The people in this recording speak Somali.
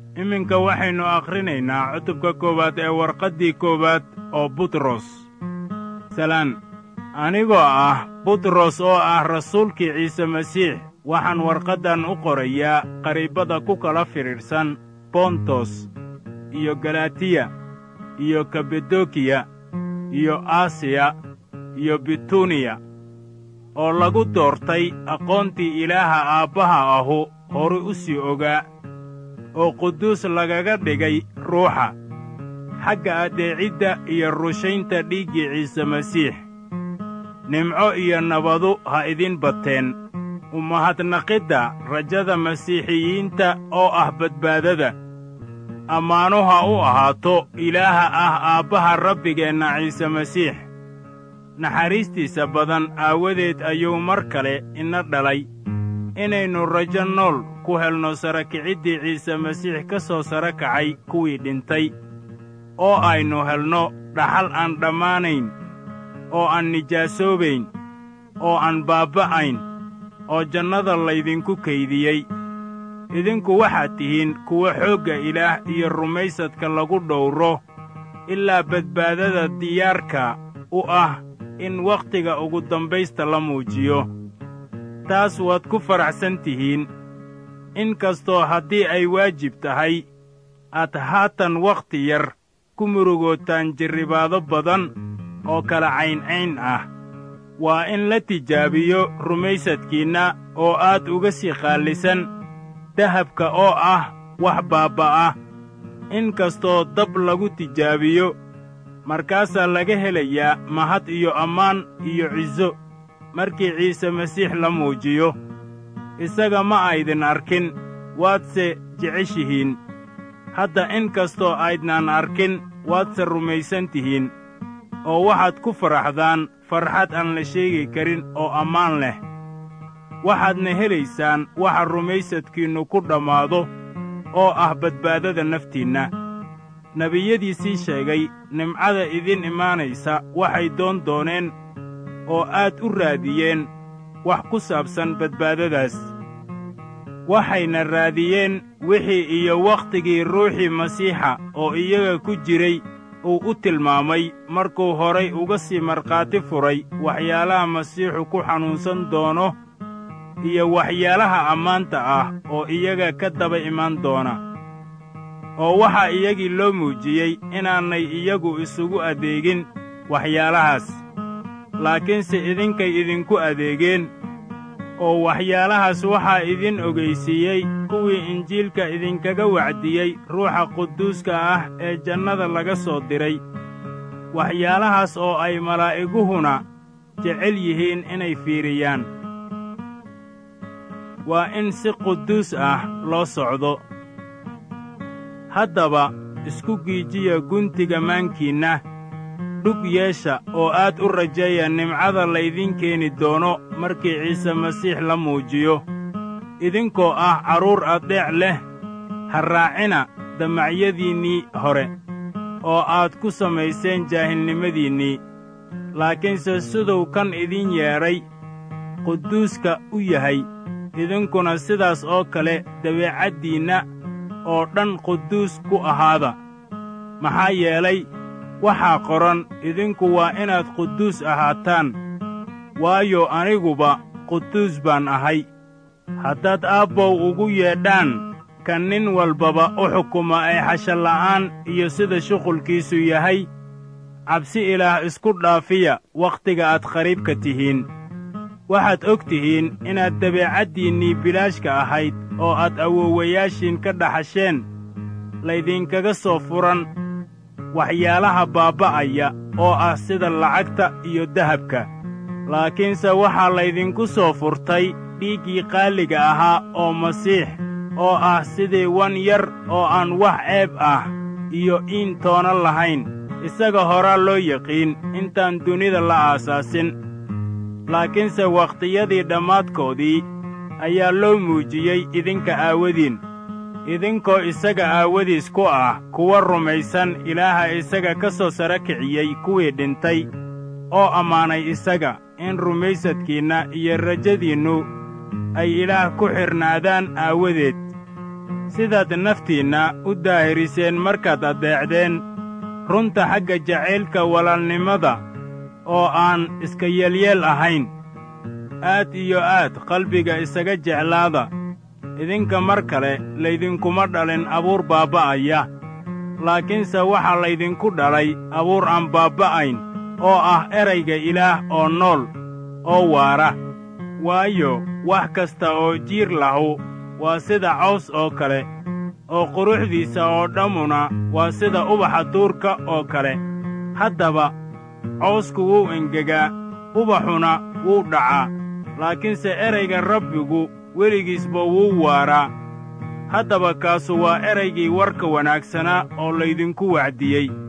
iminka waxaynu akhrinaynaa cutubka koowaad ee warqaddii koowaad oo butros salaan anigoo ah butros oo ah rasuulkii ciise masiix waxaan warqaddan u qorayaa qariibada ku kala fidhiidhsan bontos iyo galatiya iyo kabadokiya iyo asiya iyo bituniya oo lagu doortay aqoontii ilaaha aabbaha ahu horu u sii ogaa oo quduus lagaga dhigay ruuxa xagga addeecidda iyo rushaynta dhiiggii ciise masiix nimco iyo nabadu ha idin bateen umahadnaqidda rajada masiixiyiinta oo ah badbaadada ammaanu ha u ahaato ilaaha ah aabbaha rabbigeenna ciise masiix naxariistiisa badan aawadeed ayuu mar kale ina dhalay inaynu rajo nool ku helno sara kiciddii ciise masiix ka soo sara kacay kuwii dhintay oo aynu helno dhaxal aan dhammaanayn oo aan nijaasoobayn oo aan baabba'ayn oo jannada laydinku kaydiyey idinku waxaad tihiin kuwa xoogga ilaah iyo rumaysadka lagu dhowro ilaa badbaadada diyaarka u ah in wakhtiga ugu dambaysta la muujiyo taas waad ku faraxsan tihiin in kastoo haddii ay waajib tahay aad haatan wakhti yar ku murugootaan jirribaado badan oo kala cayncayn ah waa in la tijaabiyo rumaysadkiinna oo aad uga sii qaallisan dahabka oo ah wax baabba'a in kastoo dab lagu tijaabiyo markaasaa laga helayaa mahad iyo ammaan iyo ciso markii ciise masiix la muujiyo isaga ma aydin arkin waadse jeceshihiin hadda in kastoo aydnaan arkin waadse rumaysan tihiin oo waxaad ku faraxdaan farxad aan la sheegi karin oo ammaan leh waxaadna helaysaan waxa rumaysadkiinnu ku dhammaado oo ah badbaadada naftiinna nebiyadiisii sheegay nimcada idin imaanaysa waxay doon dooneen oo aad u raadiyeen wax ku saabsan badbaadadaas waxayna raadiyeen wixii iyo wakhtigii ruuxii masiixa oo iyaga ku jiray uu u tilmaamay markuu horay uga sii markhaati furay waxyaalaha masiixu ku xanuunsan doono iyo waxyaalaha ammaanta ah oo iyaga ka daba imaan doona oo waxaa iyagii loo muujiyey inaanay iyagu isugu adeegin waxyaalahaas laakiinse idinkay idinku adeegeen oo waxyaalahaas waxaa idin ogaysiiyey kuwii injiilka idinkaga wacdiyey ruuxa quduuska ah ee jannada laga soo diray waxyaalahaas oo ay malaa'iguhuna jecel yihiin inay fiiriyaan waa in si quduus ah loo socdo haddaba isku giijiya guntiga maankiinna dhug yeesha oo aad u rajeeya nimcada laydin keeni doono markii ciise masiix la muujiyo idinkoo ah carruur addeec leh ha raacina damacyadiinnii hore oo aad ku samayseen jaahilnimadiinnii laakiinse siduu kan idin yeedhay quduuska u yahay idinkuna sidaas oo kale dabeecaddiinna oo dhan quduus ku ahaada maxaa yeelay waxaa qoran idinku waa inaad quduus ahaataan waayo aniguba quduus baan ahay haddaad aabbow ugu yeedhaan kan nin walbaba u xukuma ee xashalla'aan iyo sida shuqulkiisu yahay cabsi ilaah isku dhaafiya wakhtiga aad qariibka tihiin waxaad og tihiin inaad dabeecaddiinnii bilaashka ahayd oo aad awoowayaashiin ka dhaxasheen laydinkaga soo furan waxyaalaha baabba'aya oo ah sida lacagta iyo dahabka laakiinse waxaa laydinku soo furtay dhiiggii qaaliga ahaa oo masiix oo ah sidii wan yar oo aan wax ceeb ah iyo iin toona lahayn isaga horaa loo yaqiin intaan dunida la aasaasin laakiinse wakhtiyadii dhammaadkoodii ayaa loo muujiyey idinka aawadiin idinkoo isaga aawadiis ku ah kuwa rumaysan ilaaha isaga ka soo sara kiciyey kuwii dhintay oo ammaanay isaga in rumaysadkiinna iyo rajadiinnu ay ilaah ku xidhnaadaan aawadeed sidaad naftiinna u daahiriseen markaad addeecdeen runta xagga jacaylka walaalnimada oo aan iska yeelyeel ahayn aad iyo aad qalbiga isaga jeclaada idinka mar kale laydinkuma dhalin abuur baabba'aya laakiinse waxaa laydinku dhalay abuur aan baabba'ayn oo ah erayga ilaah oo nool oo waara waayo wax kasta oo jiir lahu waa sida caws oo kale oo quruxdiisa oo dhammuna waa sida ubaxa duurka oo kale haddaba cawsku wuu engegaa ubaxuna wuu dhacaa laakiinse erayga rabbigu weligiisba wuu waaraa haddaba kaasu waa eraygii warka wanaagsanaa oo laydinku wacdiyey